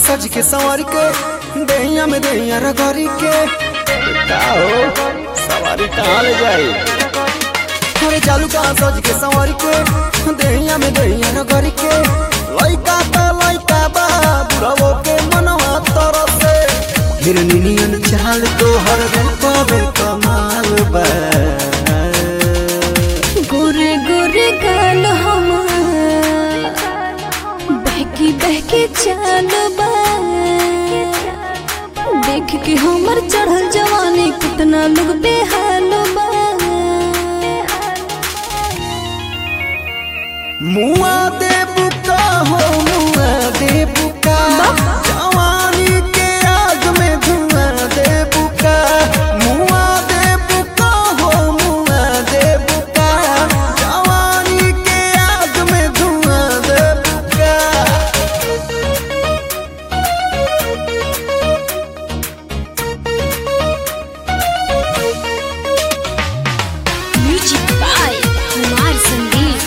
सज के संवर के दैया में दैया रगड़ी के का हो सवारी कहाँ ले जाई अरे चालू कहाँ सज के संवर के दैया में दैया रगड़ी के लइका त लइका बा बुढ़ावो के मनवा तरसे हिरनी नियन चाल तो हर रूपवे कमाल बा गोरे गोरे गाल हमार बहकी बहकी चाल बा देख के हमर चढ़ल जवानी कितना लोग बेहाल बा मुआ दे बुका हो मुआ दे बुका जवानी के आग में धुआं दे बुका मुआ दे बुका हो मुआ दे बुका जवानी के आग में धुआं दे बुका म्यूजिक बाय कुमार संदीप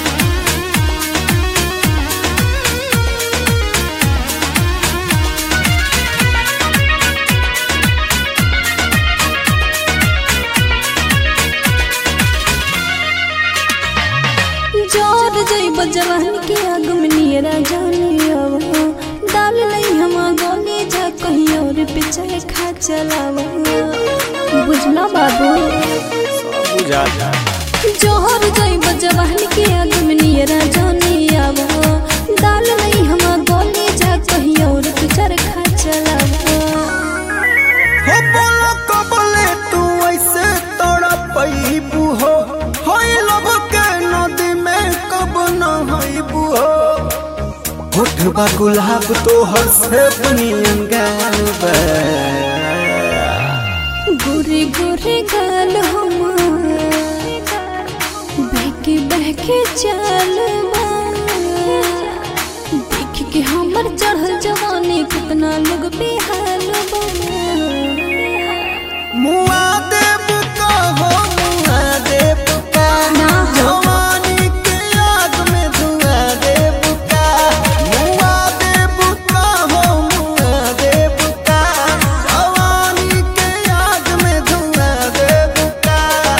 जोर जइब जवान के आग में नियरा जाने अब डाल नहीं हम गोली जा कहीं और पे चाहे खा चलावा बुझला बाबू सब बुझाता जोहर जइब जवान के आग में नियरा जाने अब डाल नहीं हम गोली जा कहीं और पे चाहे खा चलावा हो बोलो कबले तू ऐसे तोड़ा पैबू हो होई लब के नदी में कब न होइबू हो होठबा गुलाब तो हर से बनियन गाल बा गोरे गोरे गाल हमार बहके बहके चाल बा। देख के हमर चढ़ल जवानी कितना लोग बेहाल बा मुआ देव का हो मुआ देव का ना हो। जवानी के आग में धुआं देव का मुआ देव का हो मुआ देव का जवानी के आग में धुआं देव का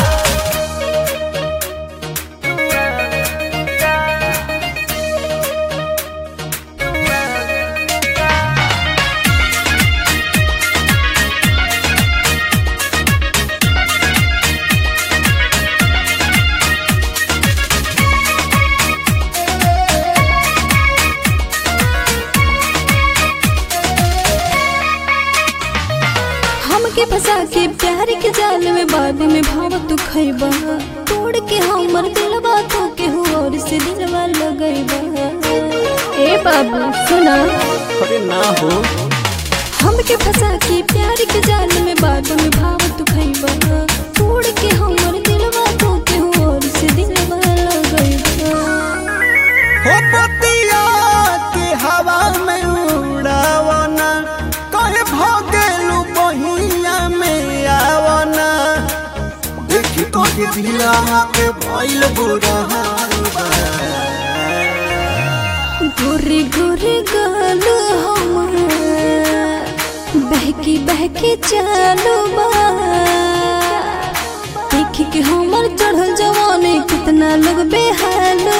हमके फंसा के प्यार के जाल में बाद में भाव तू खैबा तोड़ के हमर दिलवा तो के हो और से दिलवा लगैबा ए बाबू सुना अरे ना हो हमके फंसा के प्यार के जाल में बाद में भाव तू खैबा तोड़ के हमर दिलवा तो के हो और से दिलवा लगैबा हो पतिया के हवा में उड़ावना कहे भगेलू बहिया में आवना देखी तो के दिला के भइल बुरा हाल बा गोरे गोरे गाल हमार बहकी बहकी चालू बा देख के हमर चढ़ल जवानी कितना लोग बेहाल